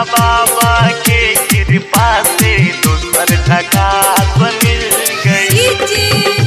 बाबा के कृपा से दोसर झकास मिल गई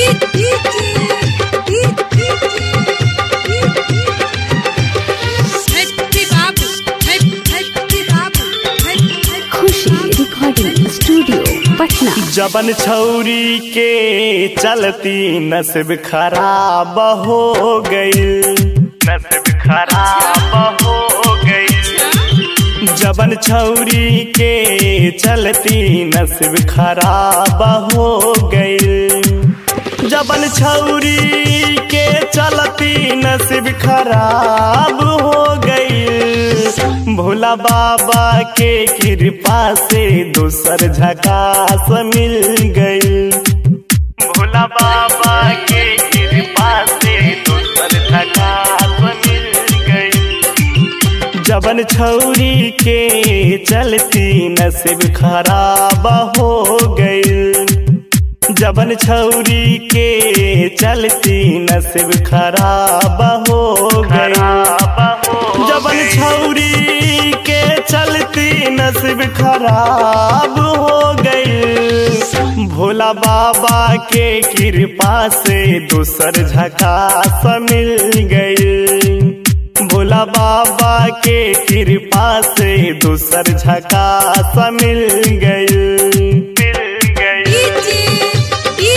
खुशी रिकॉर्डिंग स्टूडियो पटना जबन छौरी के चलती नसीब खराब हो गई नसीब खराब हो गई जबन छौरी के चलती नसीब खराब हो गई जबन छौरी के चलती नसीब खराब हो गई भोला बाबा के कृपा से दूसर झकास मिल गई भोला बाबा के कृपा से दूसर झकास मिल गई जबन छौरी के चलती नसीब खराब हो गई जबन छौरी के चलती नसीब खराब हो गई जबन छौरी के चलती नसीब खराब हो गई भोला बाबा के कृपा से दूसर झकास मिल गई भोला बाबा के कृपा से दूसर झकास मिल गई मिल गई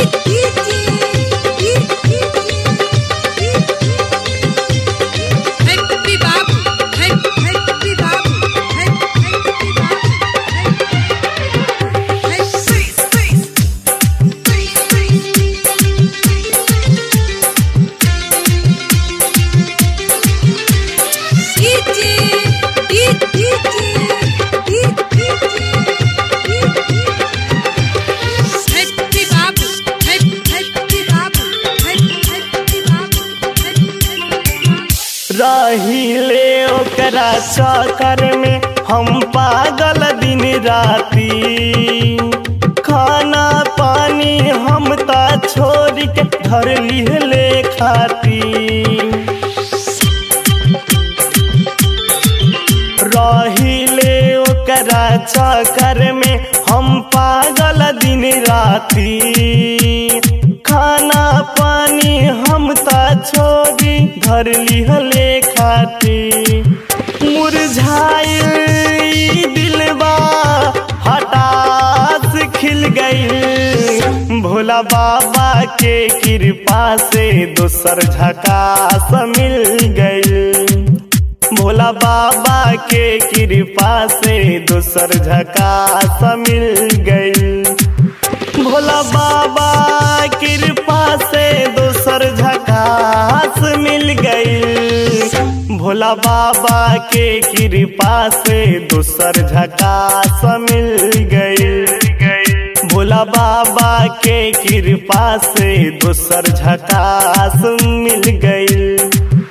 रहिले ओकरा चक्कर में हम पागल दिन राती खाना पानी हम ता छोड़ के घर लिहले खाती रहिले ओकरा चक्कर में हम पागल दिन राती खाना पानी हम ता छोड़ी घर लिहले खाती मुरझाइल ई दिलवा हटास खिल गई भोला बाबा के कृपा से दोसर झकास मिल गई भोला बाबा के कृपा से दोसर झकास मिल गई भोला बाबा कृपा से दोसर झकास मिल गई भोला बाबा के कृपा से दोसर झकास मिल गई भोला बाबा के कृपा से दोसर झकास मिल गई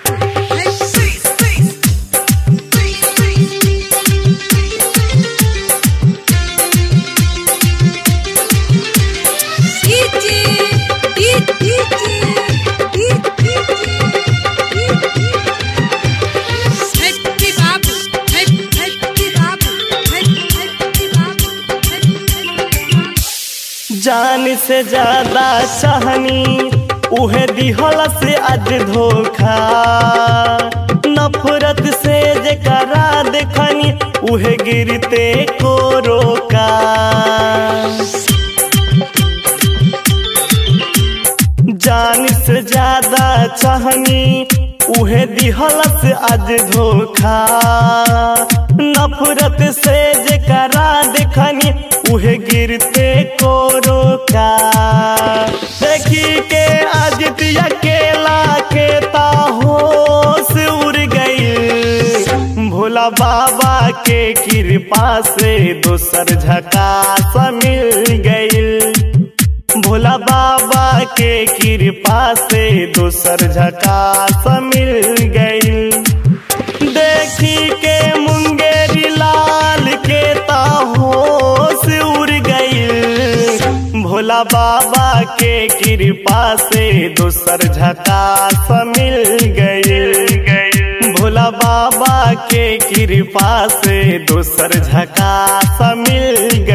जान से ज्यादा चाहनी उहे दिहल से आज धोखा नफरत से जेकरा देखनी उहे गिरते को रोका जान से ज्यादा चाहनी उहे दिहल से आज धोखा नफरत से जेकरा देखनी उहे गिरते को रोका देखी के आदित्य अकेला के ताहोश उड़ गई भोला बाबा के कृपा से दोसर झकास मिल गई भोला बाबा के कृपा से दोसर झकास मिल गई देखी के मुंगेरी लाल के ताहोश उड़ गई भोला बाबा के कृपा से दोसर झकास मिल गई भोला बाबा बाबा के कृपा से दोसर झकास मिल